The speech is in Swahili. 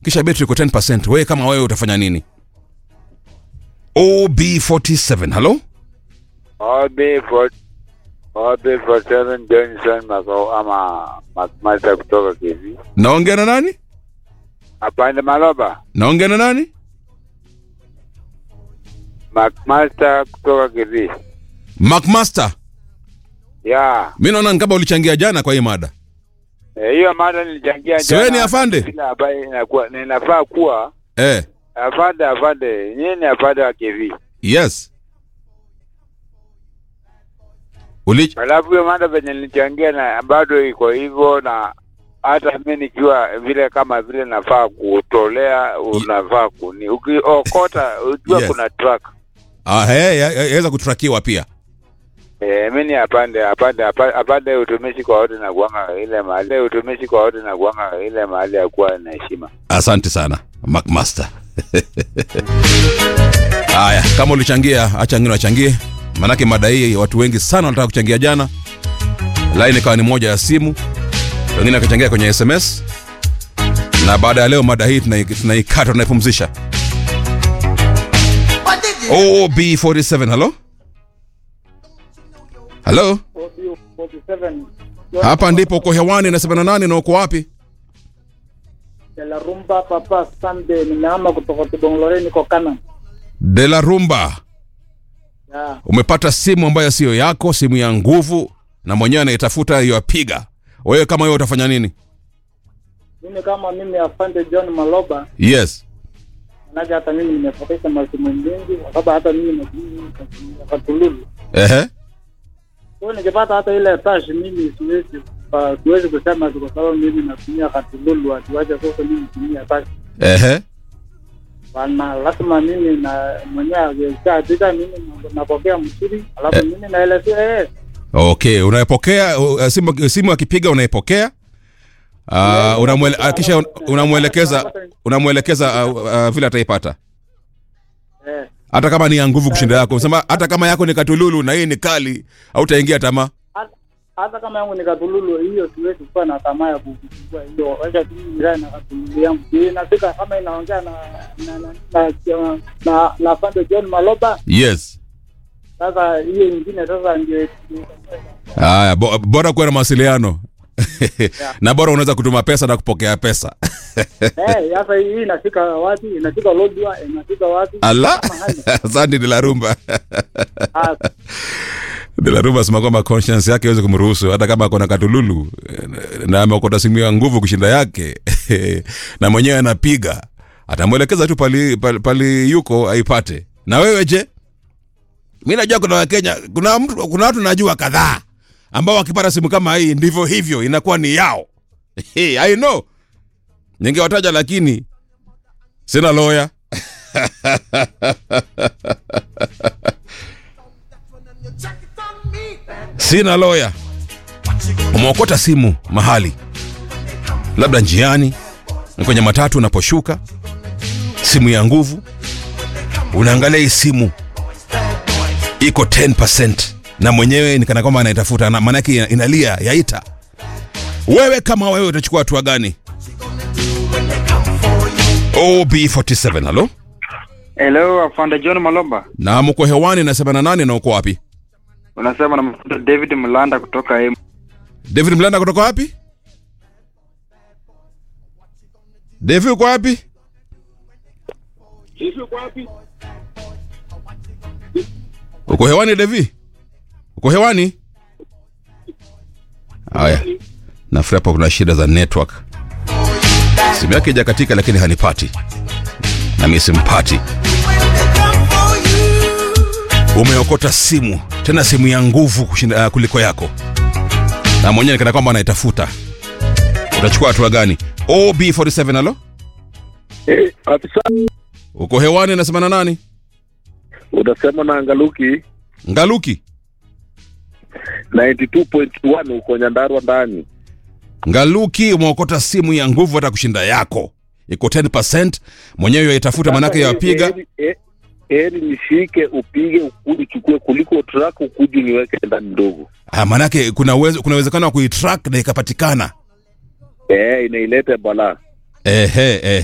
kisha betri iko 10 wewe kama wewe utafanya nini ob47 halo OB47 Johnson Makao ama Macmaster kutoka Kivi. naongea na nani Apande Maloba, naongea na nani Macmaster kutoka Kivi. macmaster Ya, mi naona ni kama ulichangia jana kwa hii mada eh, hiyo mada nilichangia Si wewe ni afande? Ile ambayo inakuwa ninafaa kuwa eh, afande afande. Nyinyi ni afande wa Kivi. yes Uli... Alafu hiyo mada venye nilichangia na bado iko hivyo na hata mi nikiwa vile kama vile nafaa kutolea unafaa kuni ukiokota ukiwa Yes. kuna track ah, hey, yaweza kutrakiwa pia Eh, mi ni apande apande apa- apande utumishi kwa wote na kuanga ile mahali utumishi kwa wote na kuanga ile mahali ya kuwa na heshima. asante sana macmaster haya kama ulichangia acha ngine wachangie maanake mada hii watu wengi sana wanataka kuchangia jana laini ikawa ni moja ya simu wengine wakachangia kwenye sms na baada ya leo mada hii tunai- tunaikata tunaipumzisha ob47 halo halo hapa ndipo uko hewani na 78 na uko wapi de la rumba papa Sunday nimeama kutoka Kibongolore niko Kana. de la rumba Ya, umepata simu ambayo siyo yako simu ya nguvu na mwenyewe anaitafuta yapiga wewe kama wewe utafanya nini mimi kama mimi afande John Maloba, yes manake hata mimi nimepoteza masimu mengi, kwa sababu hata mimi natumia Katululu. ehe Kwa hiyo nikipata hata ile tash mimi siwezi pa- siwezi kusema tu kwa sababu mimi natumia Katululu, atiwache sasa mimi natumia tash ehe bana, lazima mimi na mwenyewe akishaandika mimi napokea msuri, alafu mimi naelezea eh, okay unaipokea uh, simu, simu akipiga unaipokea uh, unamwele, uh, kisha un- unamwelekeza unamwelekeza uh, uh, vile ataipata eh, hata kama ni ya nguvu kushinda yako sema hata kama yako ni katululu na hii ni kali hautaingia tamaa hata- hata kama yangu ni Katululu, hiyo siwezi kuwa na tamaa ya kuchukua hiyo. Wacha tu mimi nikae na Katululu yangu, inafika kama inaongea na na na na, na, na, na Fande John Maloba. yes Sasa hiyo ingine sasa ndio haya bo, bora kuwa na mawasiliano na bora unaweza kutuma pesa na kupokea pesa eh, sasa hii inafika wapi? Inafika Lodwa, inafika wapi? ala Kama hali. asante de la rumba Ah, de la rumba sema kwamba conscience yake iweze kumruhusu hata kama akona katululu eh, na ameokota simu ya nguvu kushinda yake na mwenyewe anapiga atamwelekeza tu pali, pali, pali yuko aipate na wewe je mi najua kuna wakenya kuna mtu kuna watu najua kadhaa ambao wakipata simu kama hii ndivyo hivyo inakuwa ni yao i know ningewataja lakini sina loya sina loya umeokota simu mahali labda njiani ni kwenye matatu unaposhuka simu ya nguvu unaangalia hii simu iko 10 na mwenyewe ni kana kwamba anaitafuta na maanake ina- inalia yaita wewe kama wewe utachukua hatua gani ob47 halo Hello, afande John Maloba. na mko hewani na 78 na uko wapi Unasema na mfundo David Mlanda kutoka Emu. david mlanda kutoka wapi david uko wapi uko hewani devi uko hewani haya nafikiri hapa kuna shida za network simu yake ijakatika lakini hanipati nami simpati umeokota simu tena simu ya nguvu kushinda, uh, kuliko yako na mwenyewe kana kwamba anaitafuta utachukua hatua gani ob47 alo Eh, afisa uko hewani nasema na nani utasema na Ngaluki ngaluki 92.1 uko Nyandarua ndani. ngaluki umeokota simu ya nguvu hata kushinda yako iko 10 mwenyewe yaitafuta manake yawapiga Heri- heri- heri nishike upige ukuje uchukue kuliko truck ukuje niweke ndani ndogo. Ah, manake kuna uwezo, kuna uwezekano wa kuitrack na ikapatikana Eh, inaileta balaa. ehe, ehe.